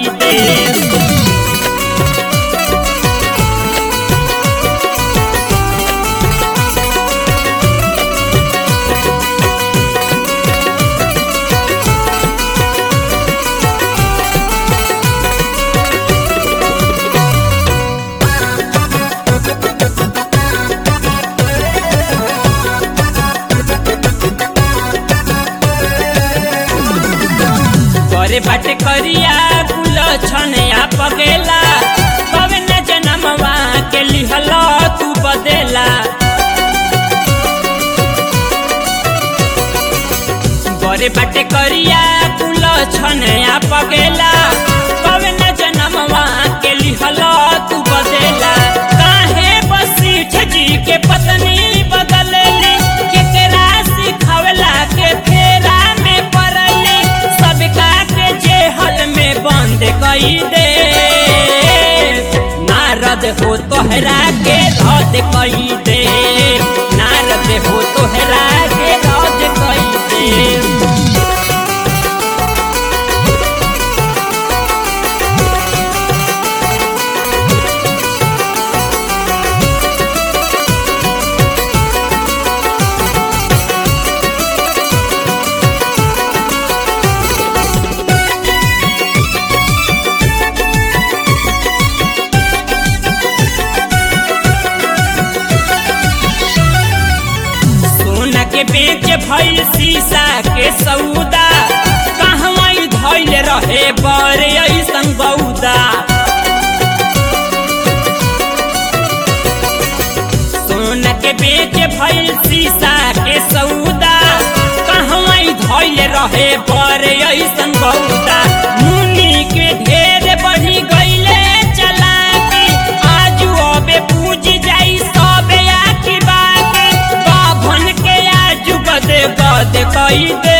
कई दे करे बाटे करिया कुल छनया पगेला तबे न जनमवा के लिहल तू बदेला करे बाटे करिया कुल छनया पगेला तबे न जनमवा के लिहल तू बदेला काहे बसीठ जी के पत्नी बदलली केकरा सिखवला के फेरा में पड़ली सबका के जेहल में बंद कई दे नारद हो तोहरा के रद कई दे नारद हो तोहरा के रद कई दे सोना के बेच भइल शीशा के सौदा कहवा धैल रहे बड़े ऐसन बौदा सोना के बेच भइल शीशा के सौदा कहवा धैल रहे बड़े ऐसन बौदा मुनि के ढेर बढ़ी गईले चला के आजू अबे पूज जाई सबे आखी बाकी बाभन के आजू बदे बदे कई दे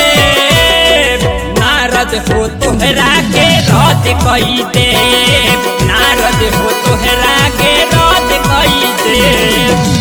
नारद हो तोहरा के रद कई दे नारद हो तोहरा के रद कई दे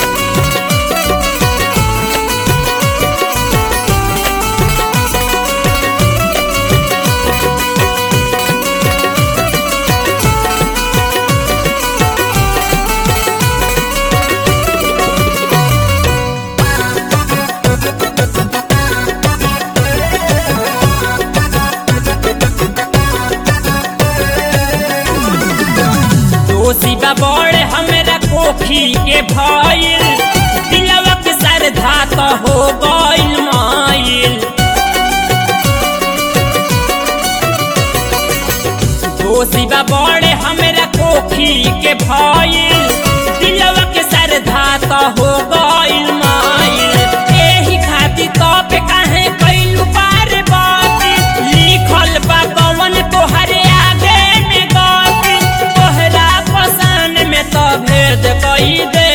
दोषी बा बड़े हमरा कोखी के भइल दिलवा के श्रद्धा तो हो गइल माइल दोषी बा बड़े हमरा कोखी के भइल दिलवा के श्रद्धा तो हो गइल माइल एही खातिर तो पे काहे कइलू पार बाती लिखल बा कवन तोहरे आगे में गति तोहरा पसान में तो भेद कई दे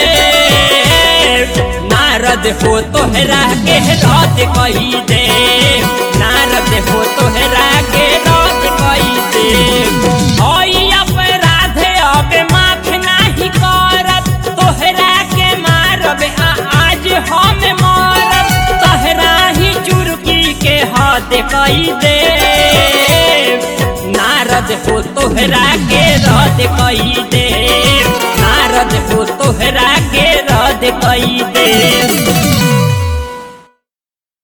नारद हो तोहरा के रद कई दे नारद हो तोहरा के रद कई दे होई अपराध अब माफ नाही करब तोहरा के मारब आ आज हम मारब तोहरा ही चुरकी के हाथ कई दे नारद हो तोहरा के रद कई दे नारद हो तोहरा के रद कई दे